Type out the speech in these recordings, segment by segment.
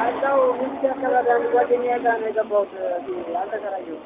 ያለው ሚስት አካባቢ አንድ ጓደኛዬ ጋር ነው የገባሁት። አልተከራየሁም።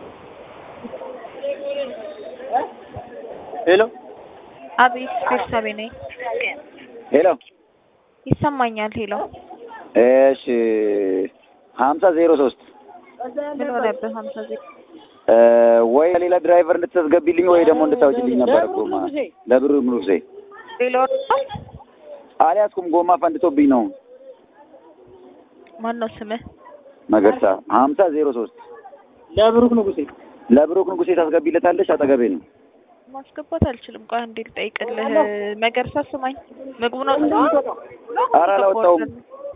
ሄሎ አቤት ቤርሳቤ ነኝ። ሄሎ ይሰማኛል። ሄሎ እሺ ሀምሳ ዜሮ ሶስት ምን ሆነብህ? ሀምሳ ዜሮ ወይ ሌላ ድራይቨር እንድታስገቢልኝ ወይ ደግሞ እንድታወጪልኝ ነበር ጎማ ለብሩ ንጉሴ ሌላ አልያዝኩም ጎማ ፈንድቶብኝ ነው ማን ነው ስምህ? መገርሳ ሀምሳ ዜሮ ሶስት ለብሩክ ንጉሴ ለብሩክ ንጉሴ ታስገቢለታለች አጠገቤ ነው ማስገባት አልችልም። ቆይ አንዴ ልጠይቅልህ። መገርሳ ስማኝ፣ ምግቡን አውጥተዋል? ኧረ አላወጣሁም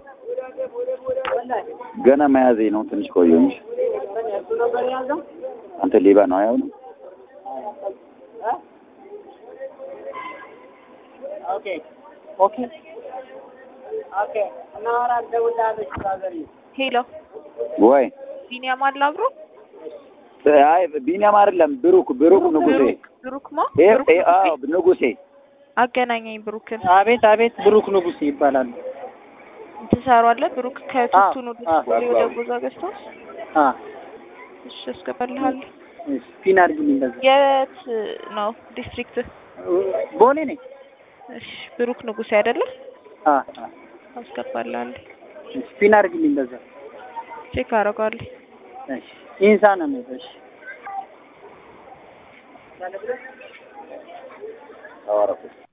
ገና መያዜ ነው ትንሽ ቆየሁ እንጂ አንተ ሌባ ነው አያው ነው ኦኬ ኦኬ ኦኬ እናወራ ደውላለች ባዘሪ ሄሎ ወይ ቢኒያም አለ አብሮ? አይ ቢኒያም አይደለም ብሩክ ብሩክ ንጉሴ ብሩክ ብሩክ ማ ይሄ ብሩክ ይሄ አዎ ንጉሴ አገናኘኝ ብሩክን። አቤት አቤት ብሩክ ንጉሴ ይባላሉ። ትሰሯለህ? ብሩክ ከቱቱን ወደ አዎ፣ ስኩል ወደ ጉዛ ገዝተው አ እሺ፣ አስገባልሃለሁ። ስፒን አድርጊልኝ እንደዛ የት ነው ዲስትሪክት? ቦሌ ነኝ። እሺ፣ ብሩክ ንጉሴ አይደለም? አ አስገባልሃለሁ። ስፒን አድርጊልኝ እንደዛ ቼክ አደርገዋለሁ። እሺ ኢንሳን ነው እሺ አዋራኩት